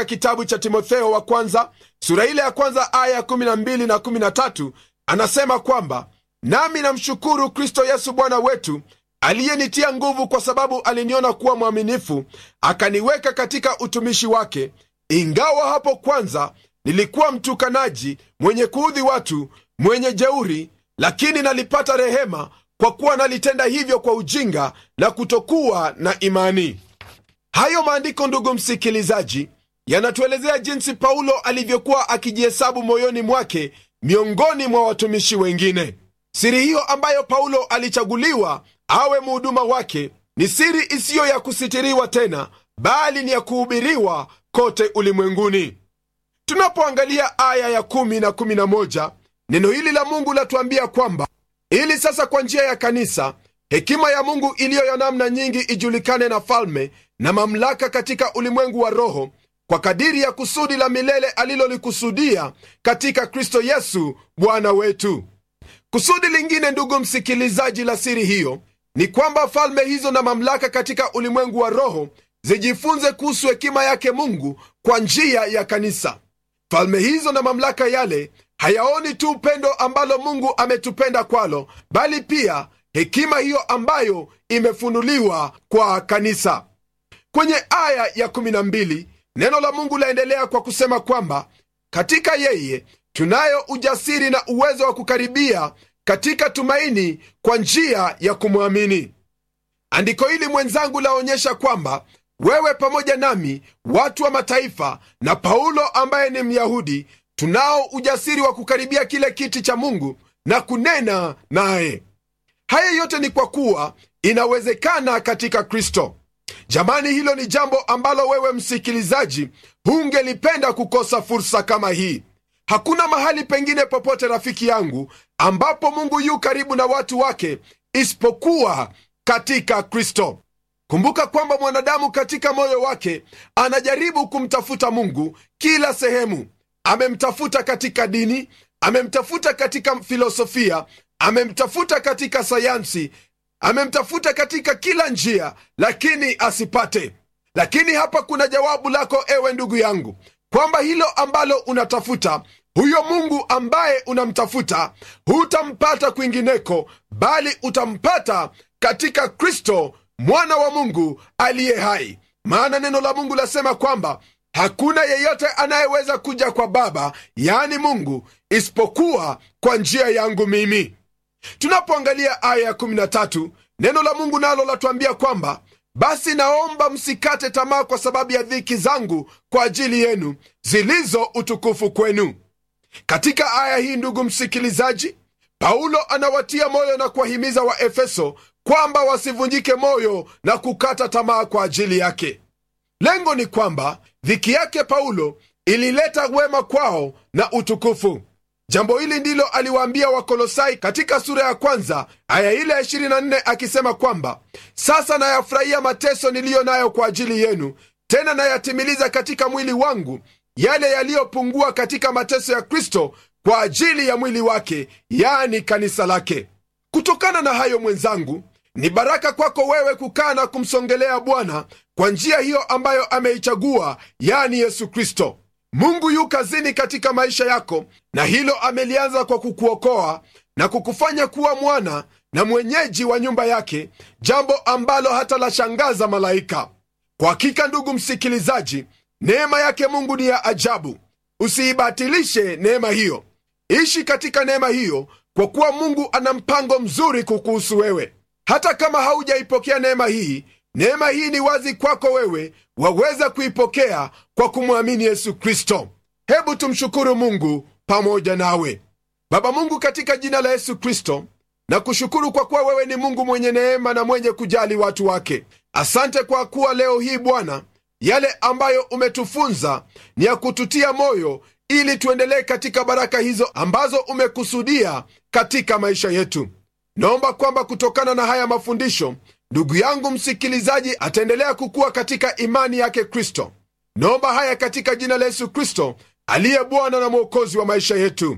kitabu cha timotheo wa kwanza sura ile ya kwanza aya ya 12 na 13 anasema kwamba nami namshukuru kristo yesu bwana wetu aliyenitia nguvu kwa sababu aliniona kuwa mwaminifu akaniweka katika utumishi wake ingawa hapo kwanza nilikuwa mtukanaji mwenye kuudhi watu mwenye jeuri lakini nalipata rehema kwa kuwa nalitenda hivyo kwa ujinga na kutokuwa na imani hayo maandiko ndugu msikilizaji yanatuelezea jinsi paulo alivyokuwa akijihesabu moyoni mwake miongoni mwa watumishi wengine siri hiyo ambayo paulo alichaguliwa awe muhuduma wake ni siri isiyo ya kusitiriwa tena bali ni ya kuhubiriwa kote ulimwenguni tunapoangalia aya ya 1 na 11 neno hili la mungu latuambia kwamba ili sasa kwa njia ya kanisa hekima ya mungu iliyo ya namna nyingi ijulikane na falme na mamlaka katika ulimwengu wa roho kwa kadiri ya kusudi la milele alilolikusudia katika kristo yesu bwana wetu kusudi lingine ndugu msikilizaji la siri hiyo ni kwamba falme hizo na mamlaka katika ulimwengu wa roho zijifunze kuhusu hekima yake mungu kwa njia ya kanisa falme hizo na mamlaka yale hayaoni tu upendo ambalo mungu ametupenda kwalo bali pia hekima hiyo ambayo imefunuliwa kwa kanisa kwenye aya ya 12 neno la mungu laendelea kwa kusema kwamba katika yeye tunayo ujasiri na uwezo wa kukaribia katika tumaini kwa njia ya kumwamini andiko hili mwenzangu laonyesha kwamba wewe pamoja nami watu wa mataifa na paulo ambaye ni myahudi tunao ujasiri wa kukaribia kile kiti cha mungu na kunena naye haya yote ni kwa kuwa inawezekana katika kristo jamani hilo ni jambo ambalo wewe msikilizaji hungelipenda kukosa fursa kama hii hakuna mahali pengine popote rafiki yangu ambapo mungu yu karibu na watu wake isipokuwa katika kristo kumbuka kwamba mwanadamu katika moyo wake anajaribu kumtafuta mungu kila sehemu amemtafuta katika dini amemtafuta katika filosofia amemtafuta katika sayansi amemtafuta katika kila njia lakini asipate lakini hapa kuna jawabu lako ewe ndugu yangu kwamba hilo ambalo unatafuta huyo mungu ambaye unamtafuta hutampata kwingineko bali utampata katika kristo mwana wa mungu aliye hai maana neno la mungu lasema kwamba hakuna yeyote anayeweza kuja kwa baba yaani mungu isipokuwa kwa njia yangu mimi tunapoangalia aya ya 13 neno la mungu nalo latuambia kwamba basi naomba msikate tamaa kwa sababu ya dhiki zangu kwa ajili yenu zilizo utukufu kwenu katika aya hii ndugu msikilizaji paulo anawatia moyo na kuwahimiza waefeso kwamba wasivunjike moyo na kukata tamaa kwa ajili yake lengo ni kwamba dhiki yake paulo ilileta wema kwao na utukufu jambo hili ndilo aliwaambia wakolosai katika sura ya kwanza aya ile ya 24 akisema kwamba sasa nayafurahia mateso niliyo nayo kwa ajili yenu tena nayatimiliza katika mwili wangu yale yaliyopungua katika mateso ya kristo kwa ajili ya mwili wake yani kanisa lake kutokana na hayo mwenzangu ni baraka kwako wewe kukaa na kumsongelea bwana kwa njia hiyo ambayo ameichagua yani yesu kristo mungu yu kazini katika maisha yako na hilo amelianza kwa kukuokoa na kukufanya kuwa mwana na mwenyeji wa nyumba yake jambo ambalo hata lashangaza malaika kwa hakika ndugu msikilizaji neema yake mungu ni ya ajabu usiibatilishe neema hiyo ishi katika neema hiyo kwa kuwa mungu ana mpango mzuri kukuhusu wewe hata kama haujaipokea neema hii neema hii ni wazi kwako wewe waweza kuipokea kwa kumwamini yesu kristo hebu tumshukuru mungu pamoja nawe baba mungu katika jina la yesu kristo na kushukuru kwa kuwa wewe ni mungu mwenye neema na mwenye kujali watu wake asante kwa kuwa leo hii bwana yale ambayo umetufunza ni ya kututia moyo ili tuendelee katika baraka hizo ambazo umekusudia katika maisha yetu naomba kwamba kutokana na haya mafundisho ndugu yangu msikilizaji ataendelea kukuwa katika imani yake kristo naomba haya katika jina la yesu kristo aliye bwana na mwokozi wa maisha yetu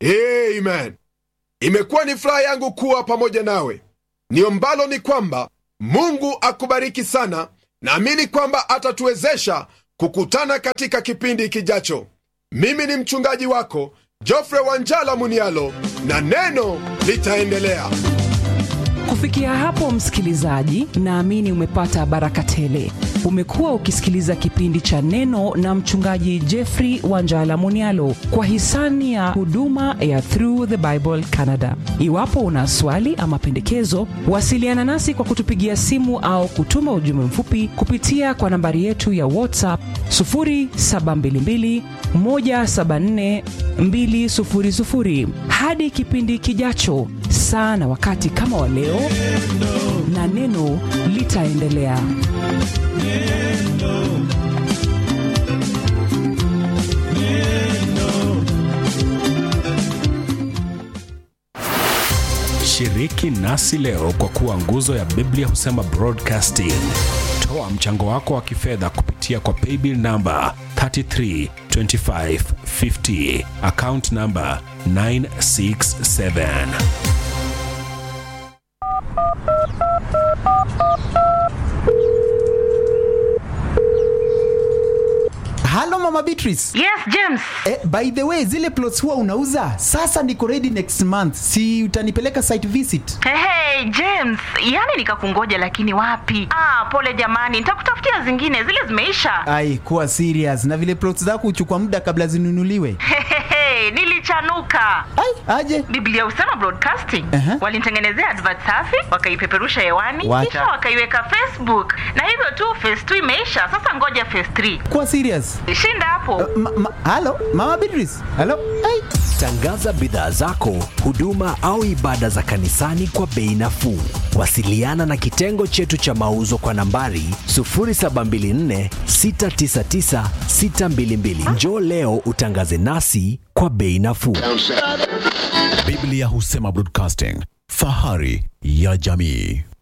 amen imekuwa ni furaha yangu kuwa pamoja nawe niombalo ni kwamba mungu akubariki sana naamini kwamba atatuwezesha kukutana katika kipindi kijacho mimi ni mchungaji wako jofre wanjala munialo na neno litaendelea kufikia hapo msikilizaji naamini umepata baraka tele umekuwa ukisikiliza kipindi cha neno na mchungaji jeffrey wanjala munialo kwa hisani ya huduma ya through the bible canada iwapo una swali ama pendekezo wasiliana nasi kwa kutupigia simu au kutuma ujumbe mfupi kupitia kwa nambari yetu ya whatsapp 722 174 200 hadi kipindi kijacho saa na wakati kama wa leo na neno litaendelea shiriki nasi leo kwa kuwa nguzo ya biblia husema broadcasting toa mchango wako wa kifedha kupitia kwa paybill namba 332550 account namba 967 halo mama beatrice Yes, James. eh, by the way zile plots huwa unauza sasa niko ready next month si utanipeleka site visit Hey, hey, James, yani nikakungoja lakini wapi? Ah, pole jamani, nitakutafutia zingine, zile zimeisha. ai kuwa serious na vile plots zako huchukua muda kabla zinunuliwe Hehehe, nilichanuka. ai aje Biblia Usema Broadcasting Aha. walinitengenezea advert safi, wakaipeperusha hewani, Wacha. kisha wakaiweka Facebook, na hivyo tu phase 2 imeisha. Sasa ngoja phase 3. kuwa serious Shinda hapo. ma, ma, halo mama beatrice halo ai Tangaza bidhaa zako, huduma au ibada za kanisani kwa bei nafuu. Wasiliana na kitengo chetu cha mauzo kwa nambari 0724 699 622. Njoo leo utangaze nasi kwa bei nafuu. Biblia Husema Broadcasting, fahari ya jamii.